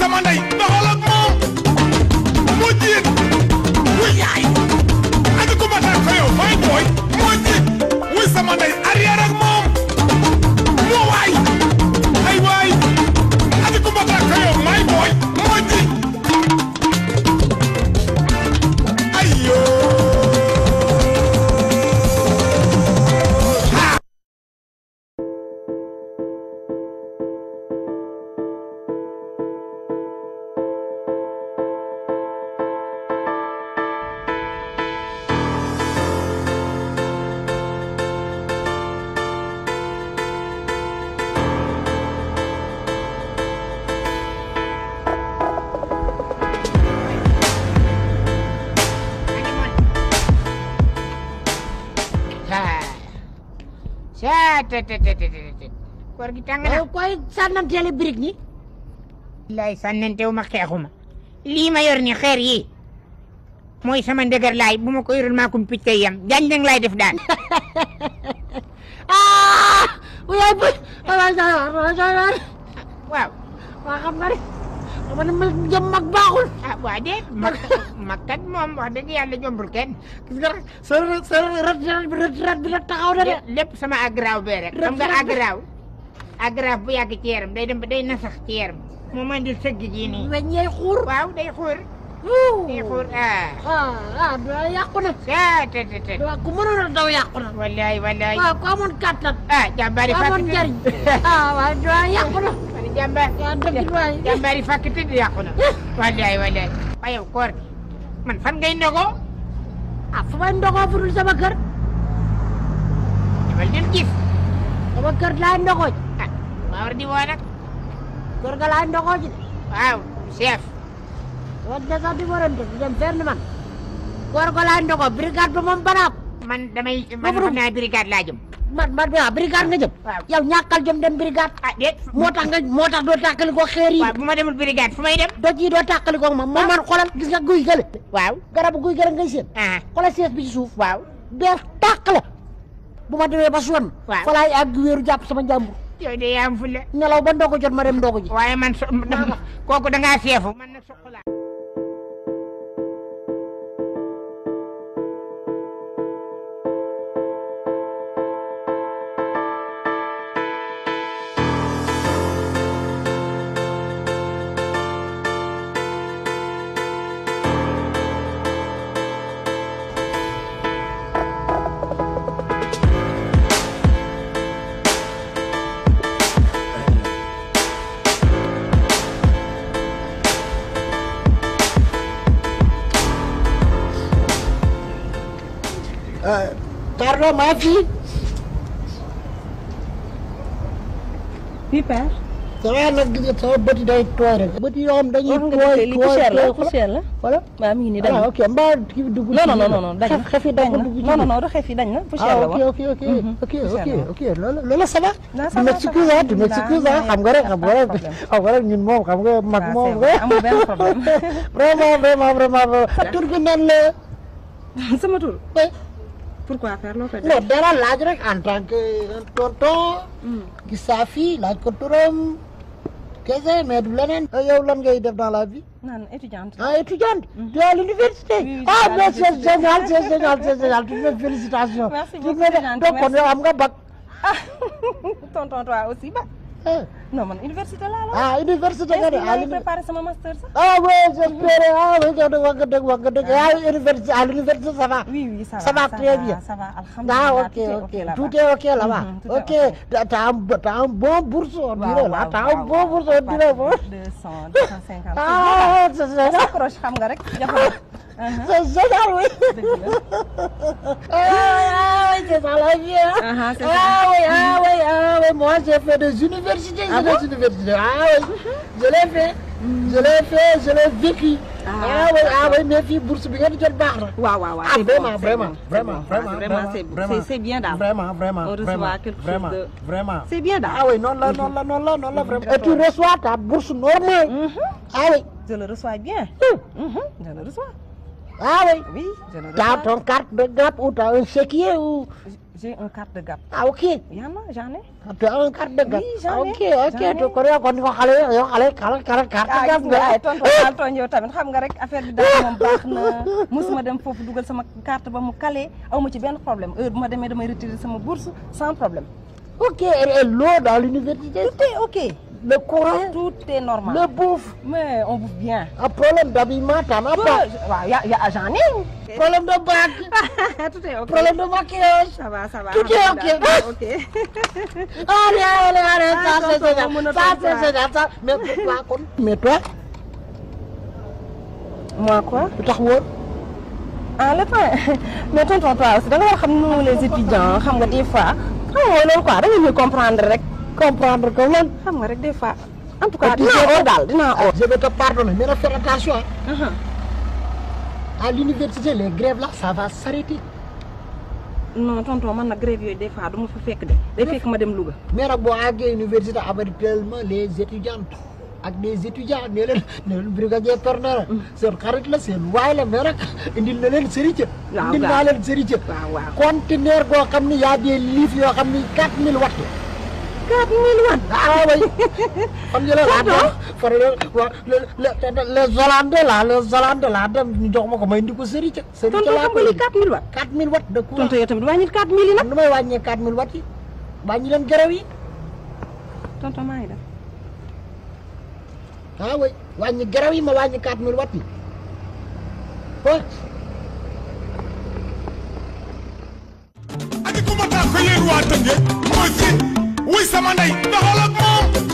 sama ndey doxal ak moom moo jiit wuy yaay aji ko mataan ko yow fay booy moo jiit wuy sama ndey arrière ak moom moo waay ay waay aji ko mataan ko yow may booy moo jiit ay yoo ha saa te te te te te koor gi tàng na. koy sànnanteele birig ñi lay sànnantewu ma xeexuma lii ma yor ni xeer yi mooy sama ndëgër laay bu ma ko yorul maa kum picc yam jaañ dang laay def daan ah yaay bu waaw waaw waa xam nga ne xam nga ne ma jëm mag baaxul ah waa de mag mag kat moom wax dëgg yàlla jombul kenn gis nga rek sa sa rat rat bi rat rat bi nag taxaw na de lépp sama agraaw bee rek xam nga agraaw agraaw bu yàgg ci yaram day dem ba day nasax ci yaram moo man di sëgg ji nii weñ yee xuur waaw day xuur day xuur ah ah ah da yàqu na saa te te te waaw ku mënoon a daw yàqu na wallaay wallaay waaw ku amoon kàttan ah jàmbaari ku fàkk amoon njariñ ah waaw da yàqu na man jàmbaar yaa dëgg waay jàmbaari fàkk tëdd yàqu na wallaay wallaay waaye yow koor gi man fan ngay ndogoo ah fu may ndogoo fu dul sama kër demal dem gis sama kër laay ndogoo ji ah maa war di woo nag kër ga laay ndogoo ji de waaw chef loolu de sax di warante di dem fenn man kër ga laay ndogoo brigade ba moom banaab man damay man Boobu xam naa brigade laa jëm man man waaw brigade nga jëm waaw yow ñàkkal jëm dem brigade ah déet moo tax nga moo tax doo tàkkali ko xeer yi waaw bu ma demul brigade fu may dem doj yi doo tàkkali ko moom moom man xoolal gis nga guy gële waaw garabu guy gële ngay seen ah xoolal sees bi ci suuf waaw beer tàq la bu ma demee ba sonn Waaw. fa laay àgg wéeru jàpp sama njàmbur yow de yaa am fulla nelaw ba ndogu jot ma dem ndogu ji waaye man so kooku da ngaa seefu man nag soq laa pardon maa fii fii père. ça va nag gis nga sama bët yi day tooy rek bët yi yoo xam dañuy wax nga tooy dëgg lii poussière la poussière la. voilà waaw mi ngi nii dañ ah na. ok mbaa kii bi dugg non non non non dañ na xef yi dañ dañ na dugg ci non non biir. non du xef yi dañ na poussière ah la ok woon. ok ok Mhm, ok poussière ok la woon. ok loolu loolu ça va Non, ça tu va, m'excuses ça va. ah tu m'excuses ah xam nga rek xam nga rek Pas de problème. xam nga rek ñun moom xam nga mag waaw moom c'est vrai amul benn problème. vraiment vraiment vraiment tur bi nan la sama tur. eh, pourquoi faire loo koy non dara laaj rek en tant que un tonton gis saa fii laaj ko turam kese mais du leneen yow lan ngay def dans la vie naan étudiante. ah étudiante tu es à l'université Oui, oui, ah je suis à mais c'est l'université. génial c'est génial c'est génial toutes mes félicitations Merci Toutes beaucoup, mes- c'est gentil, donc kon merci. yow am nga bac ah tonton toi aussi ba. eh, non man université laa la. ah université nga de est-ce que à maa ngi l'uni- préparé sama master sax. ah oui j'espère ah oui yow de wax nga dëgg wax nga dëgg ah université à l'université ça va oui oui ça va Ça va très bien. ça va alhamdulilah ah ok tout est ok là-bas. tout est ok là-bas Mhm, tout est ok t'as t'as un bo- t'as un bon bourse on waaw dirait là waaw t'as un waaw, bon waaw. bourse on dirait bon deux cent deux cent cinquante. ah c'est on génial s'accroche xam nga rek jafe c'est génial oui dëgg la. ah oui c'est ça la vie hein. Ah, c'est ça. ah oui ah oui ah oui moi j'ai fait des universités Ah j'ai des universités ah oui je l'ai fait je l'ai fait je l'ai vécu Ah, ah oui ah oui mais fii bourse bi ngeen di jot baax na waaw waaw waaw Ah, c'est vraiment, bon, c'est vraiment, bon, c'est vraiment, bon. vraiment, vraiment c'est vraiment, c'est- c'est bien daal. Vraiment, vraiment, On reçoit vraiment, quelque chose vraiment, de- vraiment. c'est bien daal. Ah oui, non, là, non, là, non, là, non, là, vraiment. Et tu reçois ta bourse normale. Ah oui, je le reçois bien. Hum. Mhm, je le reçois. ah oui. oui je le T'as reçois. ton carte de GAP ou t'as un chéquier ou... j'ai un carte de gap. ah ok yaa ma j'en ai. ah tu as un carte de gap Oui, j'en ai, ok ok j'en ai. to kon yow kon ko xale yow xale xale xale carte ah de gap gis nga ay tonton daal tooñ yow tamit xam nga rek affaire bi daal moom baax na musuma dem foofu dugal sama carte ba mu calé aw ma ci benn problème heure bu ma demee damay retirer sama bourse sans problème. ok et l'eau dans l'université tout est ok. le courant tout est normal. le bouffe mais on bouffe bien. un problème d'habillement t'en as pas waaw ya ya j'en ai. problème de bac tout est ok. problème de maquillage ça va ça va. Tout est ok. alhamdulilah, ok. allez allez allez Ah, ça c'est tonton, génial mën na ça toog c'est ça. génial ça mais toi kon mais toi moi quoi. lu tax woon ah le temps mais tonton toi aussi da nga war a xam nu les étudiants xam nga des fois xam nga loolu quoi da nga ñuy comprendre rek comprendre que lan xam nga rek des fois en tout cas Et puis dinaa c'est- oo daal dinaa oo. je vais te pardonner mais nag faire attention hein. à l'université les grèves là ça va s'arrêter non tonton man nag grève yooyu des fois du ma fa fekk de day fekk ma dem Louga. mais nag boo àggee université habituellement les étudiantes ak des étudiants ne leen ne leen brigadier Pernara seen xarit la seen waay la mais nag indil na leen sëriñ waaw indil waaw. naa leen sëriñ waaw waaw. conteneur goo xam ni y a des livres yoo xam ni 4000 watts 4000 watts. ah oui xam nga la laa dem fara wa les les Hollandais là les Hollandais là dem ñu jox ma ko may indi ko sëriñ sëriñ tonton xam nga li 4000 watts. 4000 watts de courant tonton yow tamit wàññil 4000 yi nag. nu may wàññee 4000 watts yi wàññi leen gërëw yi tonton maa ngi dem. ah oui wàññi gërëw yi ma wàññi 4000 watts yi oh Adi kuma ta ko yéen waa Tëngéej mooy si wuy sama ndey doxal ak moom